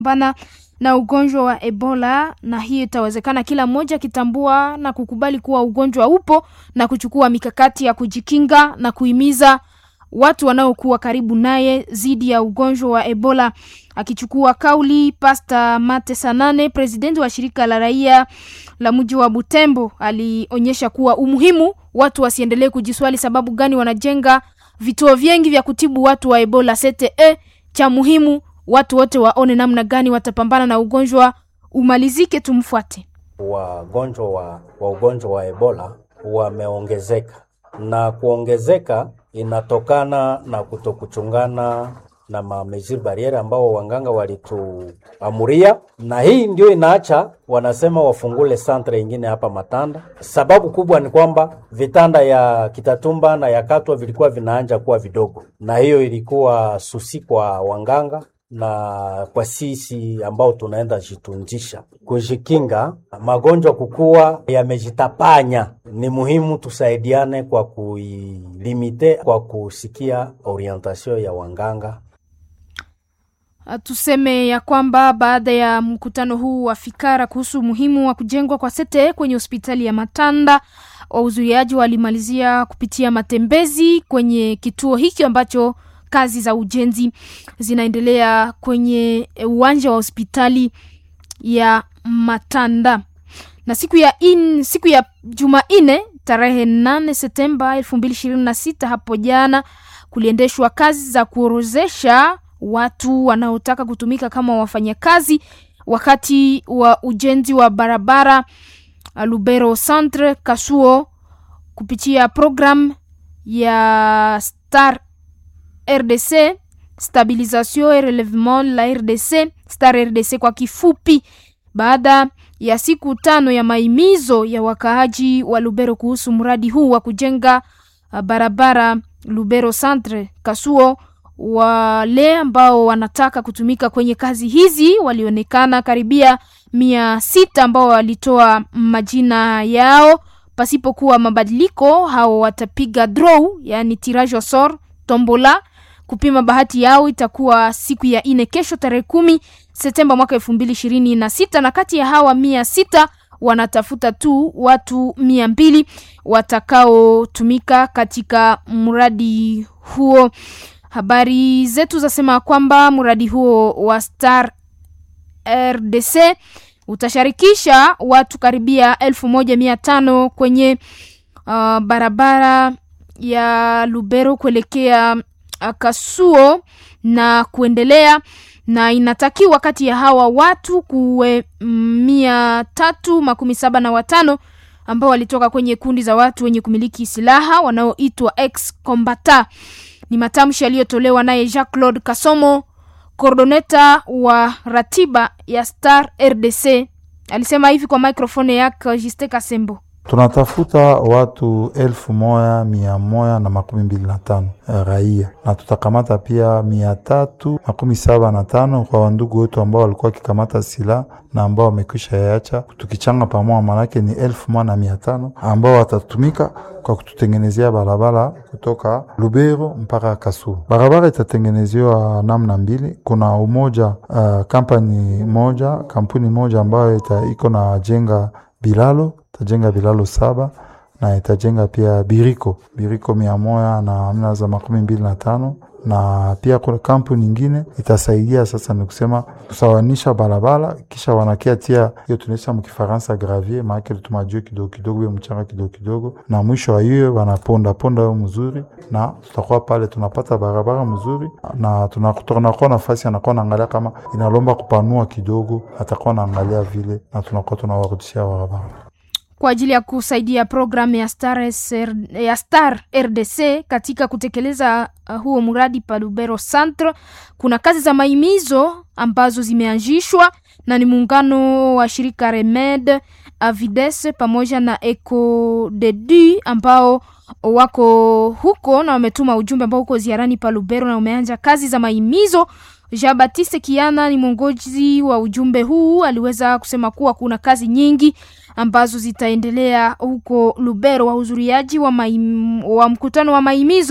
bana na ugonjwa wa Ebola, na hiyo itawezekana kila mmoja akitambua na kukubali kuwa ugonjwa upo na kuchukua mikakati ya kujikinga na kuhimiza watu wanaokuwa karibu naye dhidi ya ugonjwa wa Ebola. Akichukua kauli, Pasta Mate Sanane, presidenti wa shirika la raia la mji wa Butembo, alionyesha kuwa umuhimu watu wasiendelee kujiswali sababu gani wanajenga vituo vingi vya kutibu watu wa Ebola CTE. Cha muhimu watu wote waone namna gani watapambana na ugonjwa umalizike. Tumfuate. Wagonjwa wa, wa ugonjwa wa Ebola wameongezeka na kuongezeka inatokana na kutokuchungana na mamesure barriere ambao wanganga walituamuria, na hii ndio inaacha wanasema wafungule santre ingine hapa Matanda. Sababu kubwa ni kwamba vitanda ya Kitatumba na ya Katwa vilikuwa vinaanja kuwa vidogo, na hiyo ilikuwa susi kwa wanganga na kwa sisi ambao tunaenda jitunjisha kujikinga magonjwa kukua yamejitapanya. Ni muhimu tusaidiane kwa kuilimite, kwa kusikia orientation ya wanganga. Tuseme ya kwamba baada ya mkutano huu wa fikara kuhusu umuhimu wa kujengwa kwa sete kwenye hospitali ya Matanda, wahudhuriaji walimalizia kupitia matembezi kwenye kituo hiki ambacho kazi za ujenzi zinaendelea kwenye uwanja wa hospitali ya Matanda. Na siku ya in, siku ya Jumanne tarehe 8 Septemba 2026 hapo jana kuliendeshwa kazi za kuorozesha watu wanaotaka kutumika kama wafanyakazi wakati wa ujenzi wa barabara Lubero Centre Kasuo kupitia program ya Star RDC stabilisation et relevement la RDC Star RDC kwa kifupi. Baada ya siku tano ya maimizo ya wakaaji wa Lubero kuhusu mradi huu wa kujenga barabara Lubero Centre Kasuo, wale ambao wanataka kutumika kwenye kazi hizi walionekana karibia mia sita ambao walitoa majina yao pasipokuwa mabadiliko. Hao watapiga draw, yani tirage au sort, tombola kupima bahati yao itakuwa siku ya ine kesho tarehe kumi Septemba mwaka elfu mbili ishirini na sita na kati ya hawa mia sita wanatafuta tu watu mia mbili watakaotumika katika mradi huo. Habari zetu zasema kwamba mradi huo wa Star RDC utasharikisha watu karibia elfu moja mia tano kwenye uh, barabara ya Lubero kuelekea Kasuo na kuendelea, na inatakiwa kati ya hawa watu kuwe mia tatu makumi saba na watano ambao walitoka kwenye kundi za watu wenye kumiliki silaha wanaoitwa ex combata. Ni matamshi yaliyotolewa naye Jacques Claude Kasomo, kordoneta wa ratiba ya Star RDC, alisema hivi kwa microphone yake Juste Kasembo. Tunatafuta watu elfu moja mia moja na makumi mbili na tano raia na tutakamata pia mia tatu makumi saba na tano kwa wandugu wetu ambao walikuwa wakikamata silaha na ambao wamekwisha yacha, tukichanga pamoja, manake ni elfu moja na mia tano ambao watatumika kwa kututengenezea barabara kutoka Lubero mpaka Kasuo. Barabara itatengenezewa namna mbili. Kuna umoja uh, kampani moja kampuni moja ambayo iko na jenga bilalo itajenga bilalo saba na itajenga pia biriko biriko mia moja na amna za makumi mbili na tano na pia kuna kampuni nyingine itasaidia sasa, ni kusema kusawanisha barabara, kisha wanakia tia hiyo tunaisha mkifaransa gravier, maake tumajue kidogo kidogo, hiyo mchanga kidogo kidogo, na mwisho wa hiyo wanaponda ponda hiyo mzuri, na tutakuwa pale tunapata barabara mzuri, na tunakuwa nafasi anakuwa naangalia kama inalomba kupanua kidogo, atakuwa naangalia vile, na tunakuwa tunawarudishia barabara kwa ajili ya kusaidia programu ya Star, SR, ya Star RDC katika kutekeleza uh, huo mradi pa Lubero Centre. Kuna kazi za maimizo ambazo zimeanzishwa na ni muungano wa shirika Remed Avides pamoja na Eco Dedu ambao wako huko na wametuma ujumbe ambao uko ziarani pa Lubero na umeanja kazi za maimizo. Jean Baptiste Kiana ni mwongozi wa ujumbe huu, aliweza kusema kuwa kuna kazi nyingi ambazo zitaendelea huko Lubero. Wahudhuriaji wa, maim, wa mkutano wa maimizo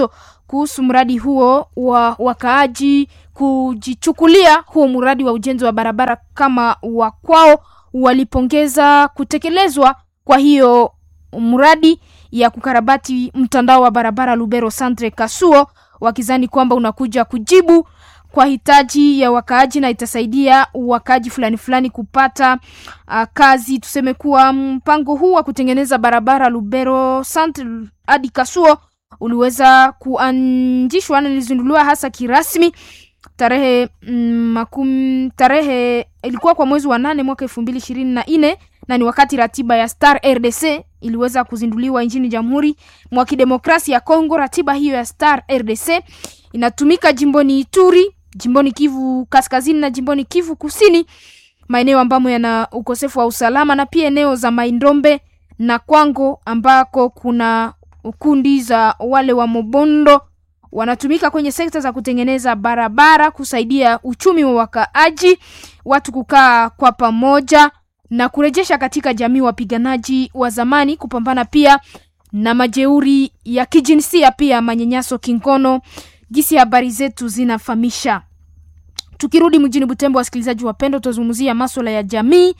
kuhusu mradi huo wa wakaaji kujichukulia huo mradi wa ujenzi wa barabara kama wa kwao. Walipongeza kutekelezwa kwa hiyo mradi ya kukarabati mtandao wa barabara Lubero Centre Kasuo, wakizani kwamba unakuja kujibu kwa hitaji ya wakaaji na itasaidia wakaaji fulani fulani kupata uh, kazi. Tuseme kuwa mpango huu wa kutengeneza barabara Lubero Centre hadi Kasuo uliweza kuanzishwa na ilizinduliwa hasa kirasmi tarehe mm, makumi tarehe ilikuwa kwa mwezi wa nane mwaka elfu mbili ishirini na nne na ni wakati ratiba ya Star RDC iliweza kuzinduliwa nchini Jamhuri mwa Kidemokrasia ya Kongo. Ratiba hiyo ya Star RDC inatumika jimboni Ituri, jimboni Kivu Kaskazini na jimboni Kivu Kusini, maeneo ambamo yana ukosefu wa usalama na pia eneo za Maindombe na Kwango ambako kuna kundi za wale wa Mobondo wanatumika kwenye sekta za kutengeneza barabara, kusaidia uchumi wa wakaaji, watu kukaa kwa pamoja na kurejesha katika jamii wapiganaji wa zamani, kupambana pia na majeuri ya kijinsia, pia manyanyaso kingono, jinsi habari zetu zinafahamisha. Tukirudi mjini Butembo, wasikilizaji wapendwa, tutazungumzia masuala ya jamii.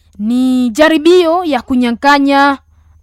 Ni jaribio ya kunyang'anya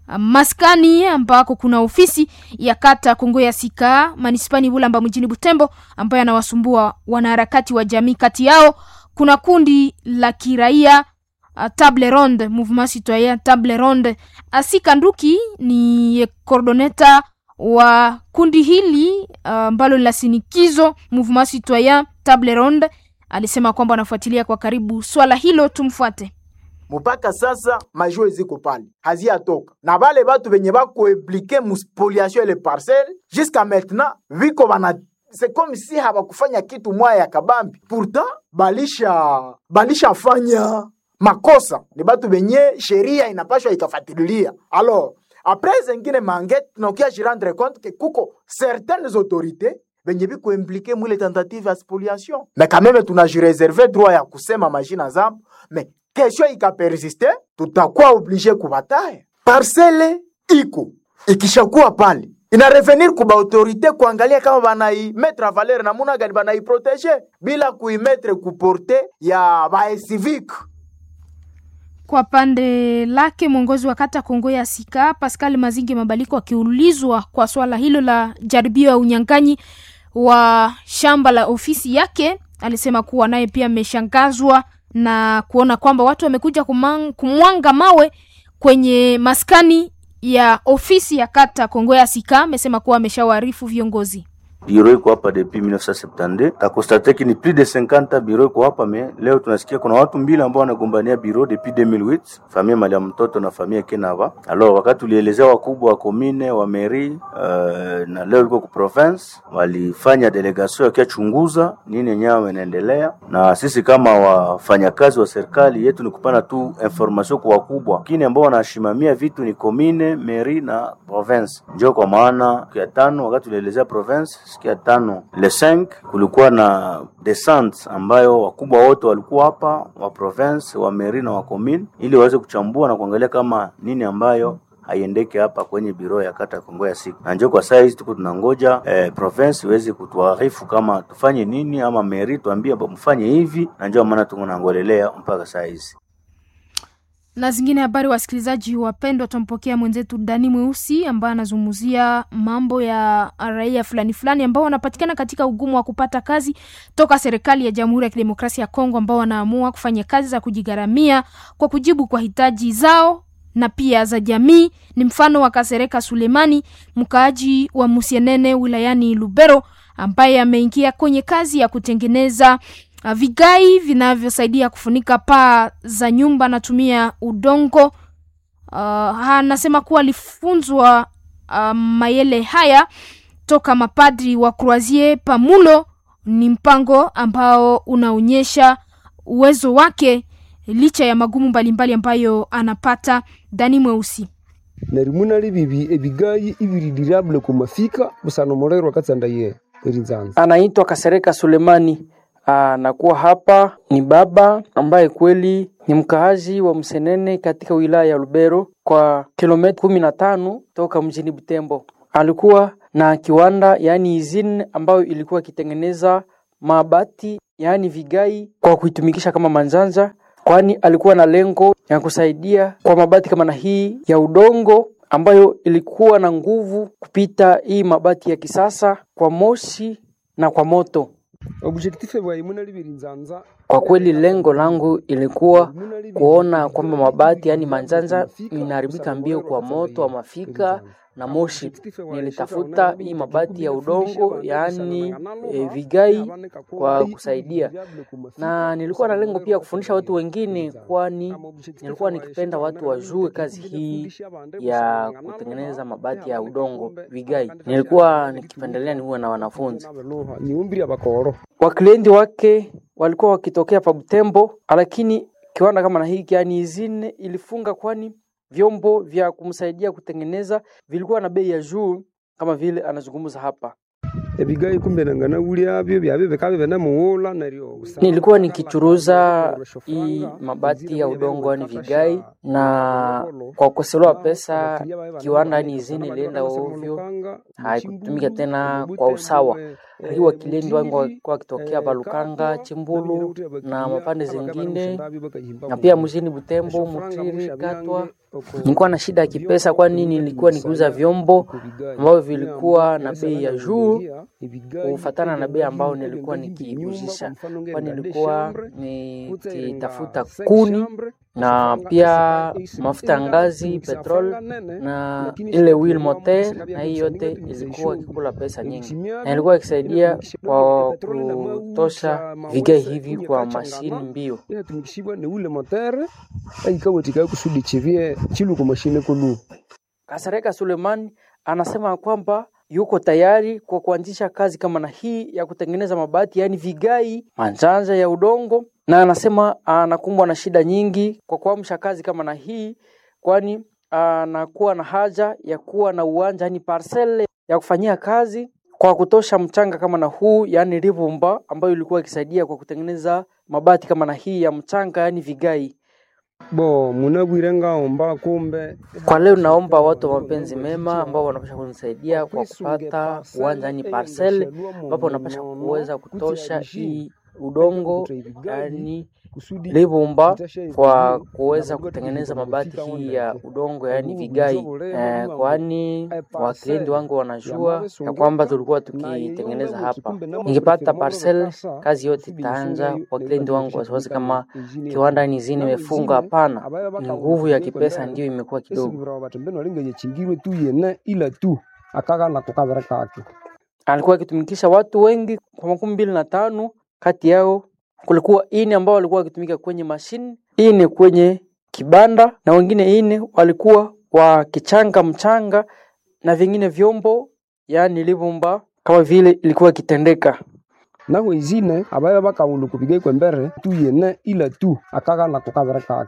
maskani ambako kuna ofisi ya kata Kongo ya Sika manispani Bulamba mjini Butembo, ambayo anawasumbua wanaharakati wa jamii. Kati yao kuna kundi la kiraia uh, Table Ronde, Mouvement Citoyen Table Ronde. Asika Nduki ni coordoneta wa kundi hili ambalo uh, la sinikizo Mouvement Citoyen Table Ronde, alisema kwamba anafuatilia kwa karibu swala hilo. Tumfuate. mpaka sasa majue ziko pale haziyatoka na bale batu benye bakoimplike muspoliation ele parcelle jusqu'à maintenant viko bana c'est comme si habakufanya kitu mwaya ya kabambi pourtant balisha balishafanya makosa ni batu benye sheria inapashwa ikafatililia alors après zengine mangete tunakia jirendre compte ke kuko certaines autorités benye biko implike mwile tentative ya spoliation mais quand même tunajireserve droit ya kusema majina zabo mais kesho ikapersiste tutakuwa oblige kubataya parcele iko ikishakuwa pale ina revenir kuba autorite kuangalia kama banaimetre valeur namuna gani banaiprotege bila kuimetre kuporte ya baesivique Kwa pande lake mwongozi wa kata Kongo ya Sika Pascal Mazinge Mabaliko akiulizwa kwa swala hilo la jaribio ya unyang'anyi wa shamba la ofisi yake, alisema kuwa naye pia ameshangazwa na kuona kwamba watu wamekuja kumang- kumwanga mawe kwenye maskani ya ofisi ya kata Kongo ya Sika. Amesema kuwa ameshawaarifu viongozi. biro iko hapa depuis 1972 takonstate ki ni plus de 50 biro iko hapa me leo tunasikia kuna watu mbili ambao wanagombania biro depuis 2008 famia mali ya mtoto na famia Kenava. Alors wakati tulielezea wakubwa wa komine wa meri uh, na leo iko ku province walifanya delegation yakiachunguza nini yenyewe inaendelea, na sisi kama wafanyakazi wa serikali yetu ni kupana tu information kwa wakubwa, lakini ambao wanashimamia vitu ni komine, meri na province. Ndio kwa maana siku ya tano wakati tulielezea province siku ya tano le 5 kulikuwa na descente ambayo wakubwa wote walikuwa hapa wa province wa meri na wa commune, ili waweze kuchambua na kuangalia kama nini ambayo haiendeke hapa kwenye biro ya kata ya Kongo ya siku, na njo kwa saa hizi tuko tunangoja eh, province iweze kutuarifu kama tufanye nini, ama meri tuambie mfanye hivi, na njo maana tuko nangolelea mpaka saa hizi. na zingine habari. Wasikilizaji wapendwa, tumpokea mwenzetu Dani Mweusi ambaye anazungumzia mambo ya raia fulani fulani ambao wanapatikana katika ugumu wa kupata kazi toka serikali ya Jamhuri ya Kidemokrasia ya Kongo, ambao wanaamua kufanya kazi za kujigharamia kwa kujibu kwa hitaji zao na pia za jamii. Ni mfano wa Kasereka Sulemani, mkaaji wa Musienene wilayani Lubero, ambaye ameingia kwenye kazi ya kutengeneza uh, vigai vinavyosaidia kufunika paa za nyumba, anatumia udongo. Uh, anasema kuwa alifunzwa uh, mayele haya toka mapadri wa Croisier Pamulo. Ni mpango ambao unaonyesha uwezo wake licha ya magumu mbalimbali ambayo anapata. Dani Mweusi narimuna libibi ebigayi ibiridiriabule kumafika busano morerwa katsandaye erinzanza anaitwa Kasereka Sulemani. Anakuwa hapa ni baba ambaye kweli ni mkaazi wa Msenene katika wilaya ya Lubero kwa kilomita kumi na tano toka mjini Butembo. Alikuwa na kiwanda yaani izin ambayo ilikuwa ikitengeneza mabati yaani vigai kwa kuitumikisha kama manjanja, kwani alikuwa na lengo ya kusaidia kwa mabati kama na hii ya udongo ambayo ilikuwa na nguvu kupita hii mabati ya kisasa kwa moshi na kwa moto. objectif bwayi munalibiri nzanza Kwa kweli lengo langu ilikuwa kuona kwamba mabati yaani manjanja inaharibika mbio kwa moto wa mafika na moshi. Nilitafuta hii mabati ya udongo yaani e, vigai kwa kusaidia, na nilikuwa na lengo pia kufundisha watu wengine, kwani nilikuwa nikipenda watu wajue kazi hii ya kutengeneza mabati ya udongo vigai. Nilikuwa nikipendelea niwe na wanafunzi niumbiri abakoro waklienti wake walikuwa wakitokea pa Butembo, lakini kiwanda kama na hiki yani izine ilifunga, kwani vyombo vya kumsaidia kutengeneza vilikuwa na bei ya juu, kama vile anazungumza hapa. ebigayi kumbe nangana ulyabyo byabe bikabe bene muwula neryo Nilikuwa nikichuruza hii mabati ya udongo yani vigai, na kwa kukosewa pesa kiwanda yani izini ilienda ovyo, haikutumika tena kwa usawa. Hii wakilindi wangu walikuwa wakitokea Balukanga, Chimbulu na mapande zingine, na pia mjini Butembo, Mutiri, Katwa. Nilikuwa na shida ya kipesa, kwani nilikuwa nikiuza vyombo ambavyo vilikuwa na bei ya juu kufatana na bei ambayo nilikuwa nikiuzisha, kwani nilikuwa nikitafuta kuni na pia mafuta ya ngazi, petrol na ile wheel motor, na hii yote ilikuwa ikikula pesa nyingi, na ilikuwa ikisaidia kwa kutosha vigai hivi kwa mashini mbio. inatumikishibwa ni ule motere aikawetikayo kusudi chivie chilu ku mashine kulu Kasareka Sulemani anasema kwamba yuko tayari kwa kuanzisha kazi kama na hii ya kutengeneza mabati yaani vigai manjanja ya udongo, na anasema anakumbwa na shida nyingi kwa kuamsha kazi kama na hii, kwani anakuwa na haja ya kuwa na uwanja yaani parcele ya kufanyia kazi kwa kutosha mchanga kama na huu yaani rivumba ambayo ilikuwa ikisaidia kwa kutengeneza mabati kama na hii ya mchanga yaani vigai. bo munabwire ngaomba kumbe Kwa leo naomba watu wa mapenzi mema ambao wanapasha kunisaidia kwa kupata uwanja yani parcel ambapo wanapasha kuweza kutosha hii udongo yani livumba kwa kuweza kutengeneza mabati hii ya udongo yani vigai eh, kwani wakilindi wangu wanajua ya kwamba tulikuwa tukitengeneza hapa. Nikipata parcel, kazi yote itaanza. Wakilindi wangu wasiwasi kama kiwanda ni zini imefunga. Hapana, ni nguvu ya kipesa ndiyo imekuwa kidogo. esibira batembeni walingenye chingirwe tu yene ila tu akagana kukavira kake alikuwa akitumikisha watu wengi kwa makumi mbili na tano. Kati yao kulikuwa ine ambao walikuwa wakitumika kwenye mashine, ine kwenye kibanda, na wengine ine walikuwa wakichanga mchanga na vingine vyombo, yaani livumba kama vile ilikuwa ikitendeka. naho izine abaye bakawulu kupigai kwembere tu yene ila tu akagana kukavira kake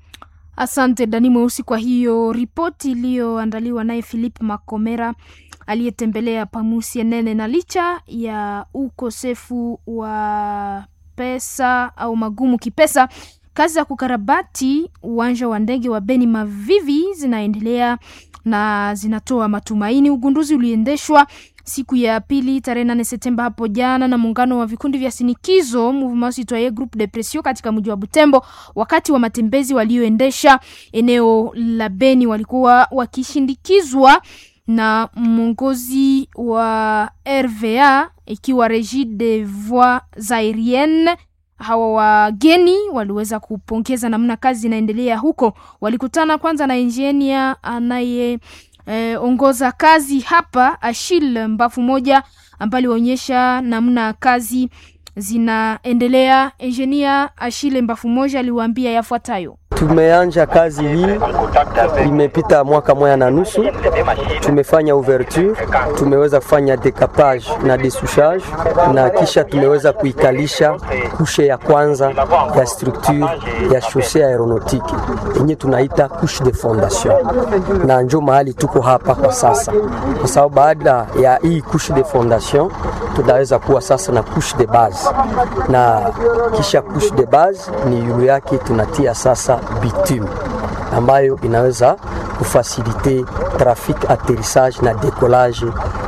Asante Dani Mweusi kwa hiyo ripoti iliyoandaliwa naye Philip Makomera aliyetembelea Pamusie Nene. Na licha ya ukosefu wa pesa au magumu kipesa, kazi za kukarabati uwanja wa ndege wa Beni Mavivi zinaendelea na zinatoa matumaini. Ugunduzi uliendeshwa siku ya pili tarehe nane Septemba hapo jana na muungano wa vikundi vya sinikizo Mouvement Citoyen Groupe de Pression katika mji wa Butembo. Wakati wa matembezi walioendesha eneo la Beni, walikuwa wakishindikizwa na mwongozi wa RVA ikiwa Regie des Voies Aeriennes. Hawa wageni waliweza kupongeza namna kazi inaendelea huko. Walikutana kwanza na injinia anaye eh, ongoza kazi hapa Ashil Mbafu moja ambaye alionyesha namna kazi zinaendelea. Engineer Ashile Mbafu moja aliwaambia yafuatayo. Tumeanja kazi hii, imepita mwaka moja na nusu. Tumefanya ouverture, tumeweza kufanya decapage na desouchage, na kisha tumeweza kuikalisha kushe ya kwanza ya structure ya chaussee aeronautique yenye tunaita couche de fondation, na njo mahali tuko hapa kwa sasa, kwa sababu baada ya hii couche de fondation tunaweza kuwa sasa na couche de base, na kisha couche de base ni yulu yake tunatia sasa bitume ambayo inaweza kufasilite traffic atterrissage na decollage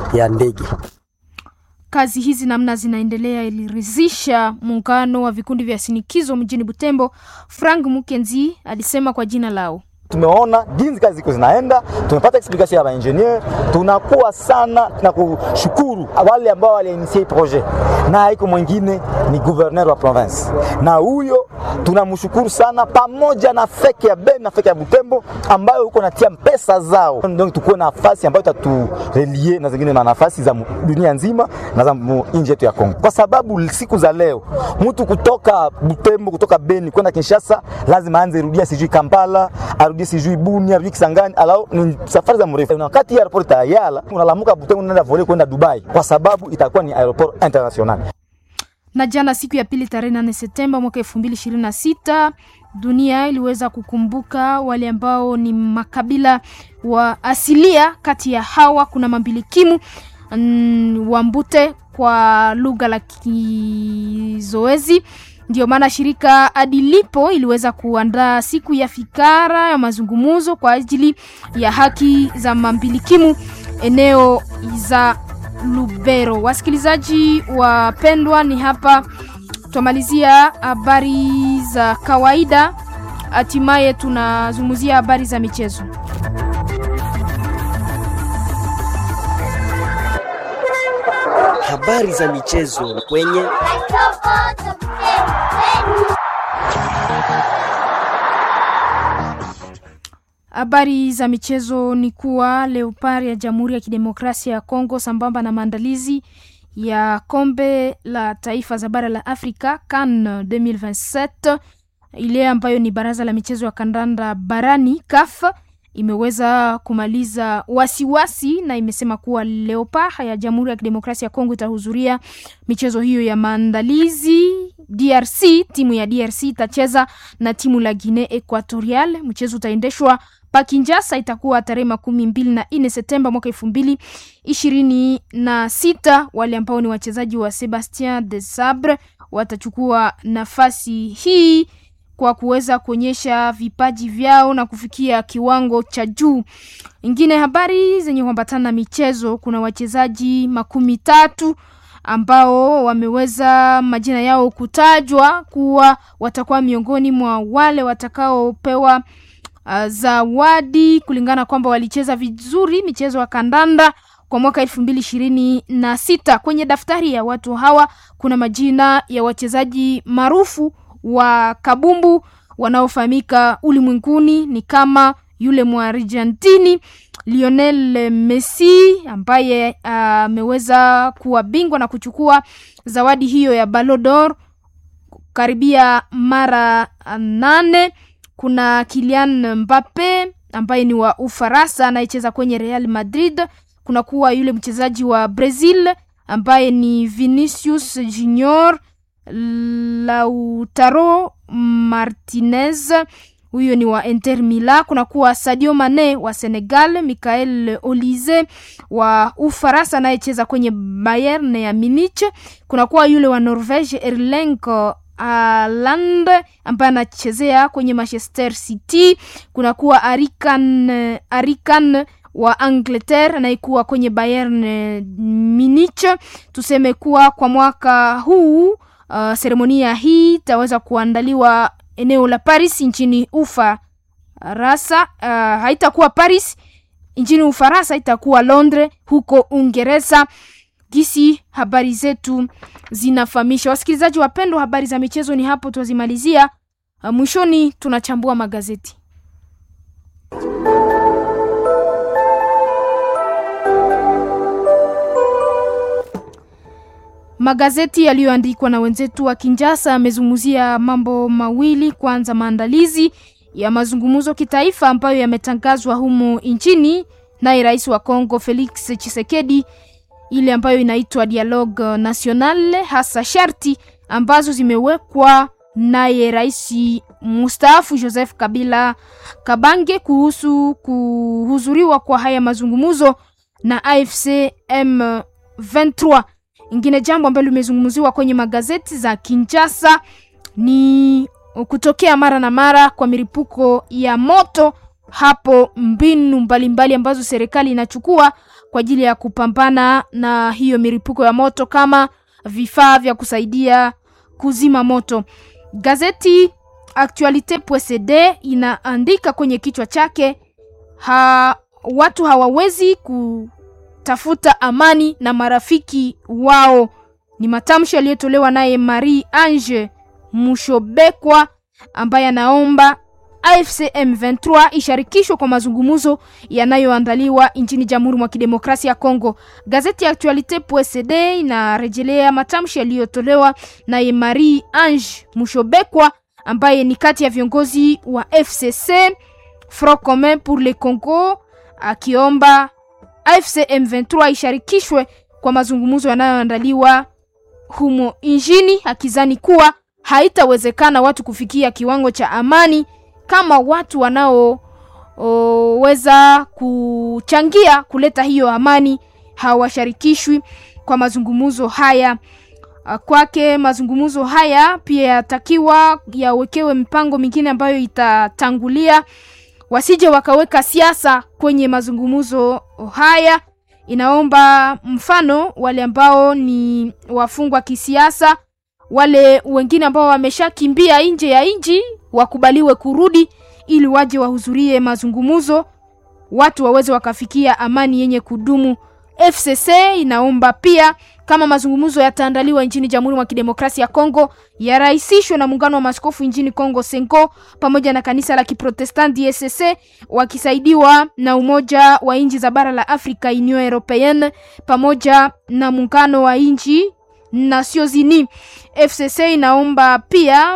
ya ndege. Kazi hizi namna zinaendelea iliridhisha muungano wa vikundi vya sinikizo mjini Butembo. Frank Mukenzi alisema kwa jina lao tumeona jinsi kazi ziko zinaenda, tumepata explanation ya maengineer. Tunakuwa sana na kushukuru wale ambao waliinitie projet, na haiko mwingine ni gouverneur wa province, na huyo tunamshukuru sana, pamoja na feke ya Beni na feke ya Butembo ambayo huko natia pesa zao, donc tukuwe na nafasi ambayo itaturelie na zingine na nafasi za dunia nzima na za nchi yetu ya Kongo, kwa sababu siku za leo mtu kutoka Butembo kutoka Beni kwenda Kinshasa lazima aanze rudia sijui Kampala arudie sijui Bunia arudie Kisangani, alao ni safari za mrefu. Na wakati ya airport ya Yala unalamuka Butembo unaenda vole kwenda Dubai, kwa sababu itakuwa ni aeroport international. Na jana siku ya pili tarehe 8 Septemba mwaka 2026 dunia iliweza kukumbuka wale ambao ni makabila wa asilia. Kati ya hawa kuna mambilikimu mm, Wambute kwa lugha la Kizoezi. Ndio maana shirika Adilipo iliweza kuandaa siku ya fikara ya mazungumzo kwa ajili ya haki za mambilikimu eneo za Lubero. Wasikilizaji wapendwa, ni hapa tumalizia habari za kawaida, hatimaye tunazungumzia habari za michezo. Habari za michezo kwenye Habari za michezo ni kuwa Leopard ya Jamhuri ya Kidemokrasia ya Kongo sambamba na maandalizi ya kombe la taifa za bara la Afrika CAN 2027 ile ambayo ni baraza la michezo ya kandanda barani CAF imeweza kumaliza wasiwasi wasi, na imesema kuwa Leopard ya Jamhuri ya Kidemokrasia ya Kongo itahudhuria michezo hiyo ya maandalizi. DRC, timu ya DRC itacheza na timu la Guinea Equatorial. Mchezo utaendeshwa pa Kinshasa, itakuwa tarehe makumi mbili na nne Septemba mwaka elfu mbili ishirini na sita. Wale ambao ni wachezaji wa Sebastien de Sabre watachukua nafasi hii kwa kuweza kuonyesha vipaji vyao na kufikia kiwango cha juu. Ingine habari zenye kuambatana na michezo, kuna wachezaji makumi tatu ambao wameweza majina yao kutajwa kuwa watakuwa miongoni mwa wale watakaopewa uh, zawadi kulingana kwamba walicheza vizuri michezo ya kandanda kwa mwaka elfu mbili ishirini na sita. Kwenye daftari ya watu hawa kuna majina ya wachezaji maarufu wa kabumbu wanaofahamika ulimwenguni ni kama yule Mwargentini Lionel Messi ambaye ameweza uh, kuwa bingwa na kuchukua zawadi hiyo ya Ballon d'Or karibia mara nane. Kuna Kylian Mbappe ambaye ni wa Ufaransa anayecheza kwenye Real Madrid. Kuna kuwa yule mchezaji wa Brazil ambaye ni Vinicius Junior Lautaro Martinez huyo ni wa Inter Milan. Kuna kuwa Sadio Mane wa Senegal, Michael Olise wa Ufaransa anayecheza kwenye Bayern ya Munich. Kuna kuwa yule wa Norvege Erling Haaland ambaye anachezea kwenye Manchester City. Kuna kuwa Arikan Arikan wa Angleterre anayekuwa kwenye Bayern Munich. Tuseme kuwa kwa mwaka huu uh, seremonia hii itaweza kuandaliwa eneo la Paris nchini Ufaransa. Uh, haitakuwa Paris nchini Ufaransa, itakuwa Londres huko Uingereza. Gisi habari zetu zinafahamisha. Wasikilizaji wapendwa, habari za michezo ni hapo twazimalizia. Uh, mwishoni tunachambua magazeti. Magazeti yaliyoandikwa na wenzetu wa Kinjasa yamezungumzia mambo mawili. Kwanza, maandalizi ya mazungumzo kitaifa ambayo yametangazwa humu nchini naye rais wa Kongo Felix Tshisekedi, ile ambayo inaitwa Dialogue National, hasa sharti ambazo zimewekwa naye rais mustaafu Joseph Kabila Kabange kuhusu kuhudhuriwa kwa haya mazungumzo na AFC M23. Ingine jambo ambalo limezungumziwa kwenye magazeti za Kinshasa ni kutokea mara na mara kwa milipuko ya moto hapo mbinu mbalimbali mbali ambazo serikali inachukua kwa ajili ya kupambana na hiyo milipuko ya moto kama vifaa vya kusaidia kuzima moto. Gazeti Actualite.cd inaandika kwenye kichwa chake ha, watu hawawezi kutafuta amani na marafiki wao. Ni matamshi yaliyotolewa naye Marie Ange Mushobekwa ambaye anaomba AFC M23 isharikishwe kwa mazungumzo yanayoandaliwa nchini Jamhuri mwa Kidemokrasia ya Kongo. Gazeti ya Actualite.cd inarejelea matamshi yaliyotolewa na Marie Ange Mushobekwa ambaye ni kati ya viongozi wa FCC Front Commun pour le Congo, akiomba AFC M23 isharikishwe kwa mazungumzo yanayoandaliwa humo nchini, akizani kuwa haitawezekana watu kufikia kiwango cha amani kama watu wanaoweza kuchangia kuleta hiyo amani hawasharikishwi kwa mazungumzo haya. Kwake mazungumzo haya pia yatakiwa yawekewe mipango mingine ambayo itatangulia, wasije wakaweka siasa kwenye mazungumzo haya. Inaomba mfano wale ambao ni wafungwa kisiasa, wale wengine ambao wameshakimbia nje ya nchi wakubaliwe kurudi ili waje wahudhurie mazungumzo, watu waweze wakafikia amani yenye kudumu. FCC inaomba pia kama mazungumzo yataandaliwa nchini Jamhuri mwa Kidemokrasia ya Kongo yarahisishwe na muungano wa maskofu nchini Kongo Senko pamoja na kanisa la Kiprotestanti ESC wakisaidiwa na umoja wa nchi za bara la Afrika Union Europeenne pamoja na muungano wa nchi Nations Unies. FCC inaomba pia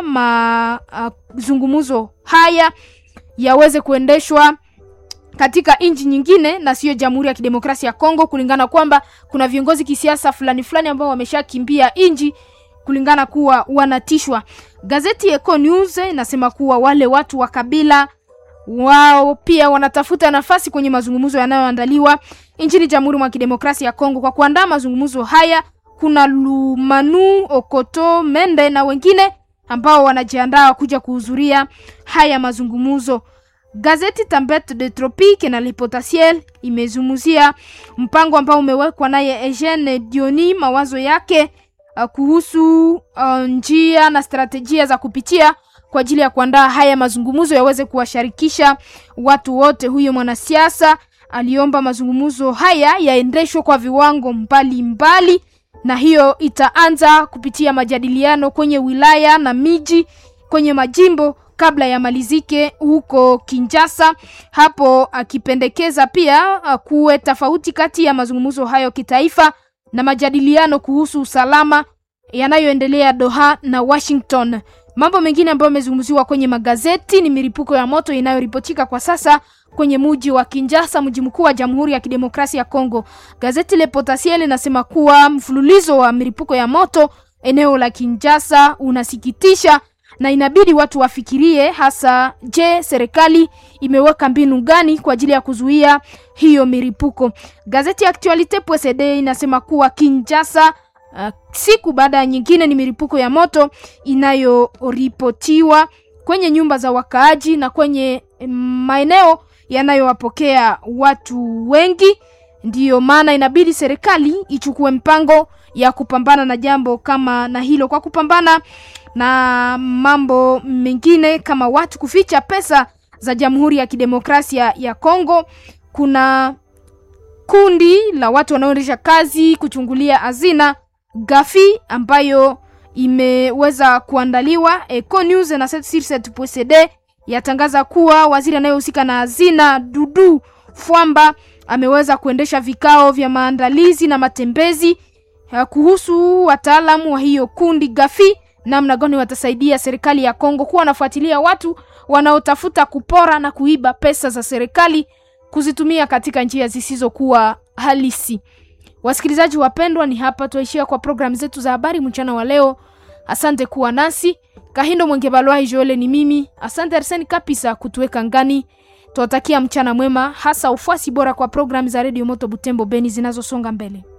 mazungumzo uh, haya yaweze kuendeshwa katika nchi nyingine na siyo Jamhuri ya Kidemokrasia ya Kongo, kulingana kwamba kuna viongozi kisiasa fulani fulani ambao wameshakimbia nchi kulingana kuwa wanatishwa. Gazeti Eco News inasema kuwa wale watu wa kabila wao pia wanatafuta nafasi kwenye mazungumzo yanayoandaliwa nchini Jamhuri mwa Kidemokrasia ya Kongo. Kwa kuandaa mazungumzo haya, kuna Lumanu Okoto Mende na wengine ambao wanajiandaa kuja kuhudhuria haya mazungumzo. Gazeti Tempete de Tropique na Le Potentiel imezungumzia mpango ambao umewekwa naye Eugene Dioni, mawazo yake uh, kuhusu uh, njia na strategia za kupitia kwa ajili ya kuandaa haya mazungumzo yaweze kuwashirikisha watu wote. Huyo mwanasiasa aliomba mazungumzo haya yaendeshwe kwa viwango mbalimbali mbali, na hiyo itaanza kupitia majadiliano kwenye wilaya na miji kwenye majimbo kabla ya malizike huko Kinshasa, hapo akipendekeza pia kuwe tofauti kati ya mazungumzo hayo kitaifa na majadiliano kuhusu usalama yanayoendelea Doha na Washington. Mambo mengine ambayo yamezungumziwa kwenye magazeti ni milipuko ya moto inayoripotika kwa sasa kwenye mji wa Kinshasa, mji mkuu wa Jamhuri ya Kidemokrasia ya Kongo. Gazeti Le Potentiel linasema kuwa mfululizo wa milipuko ya moto eneo la Kinshasa unasikitisha na inabidi watu wafikirie hasa, je, serikali imeweka mbinu gani kwa ajili ya kuzuia hiyo milipuko? Gazeti Actualite.cd inasema kuwa Kinshasa, uh, siku baada ya nyingine ni milipuko ya moto inayoripotiwa kwenye nyumba za wakaaji na kwenye maeneo yanayowapokea watu wengi. Ndiyo maana inabidi serikali ichukue mpango ya kupambana na jambo kama na hilo, kwa kupambana na mambo mengine kama watu kuficha pesa za Jamhuri ya Kidemokrasia ya Kongo. Kuna kundi la watu wanaoendesha kazi kuchungulia hazina gafi ambayo imeweza kuandaliwa. Eco News na CD yatangaza kuwa waziri anayehusika na hazina Dudu Fwamba ameweza kuendesha vikao vya maandalizi na matembezi kuhusu wataalamu wa hiyo kundi gafi namna gani watasaidia serikali ya Kongo kuwa wanafuatilia watu wanaotafuta kupora na kuiba pesa za serikali kuzitumia katika njia zisizokuwa halisi. Wasikilizaji wapendwa, ni hapa tuishia kwa programu zetu za habari mchana wa leo. Asante kuwa nasi. Kahindo Mwengebalwa Joele ni mimi. Asante Arseni Kapisa kutuweka ngani. Tuwatakia mchana mwema, hasa ufuasi bora kwa programu za Radio Moto Butembo Beni zinazosonga mbele.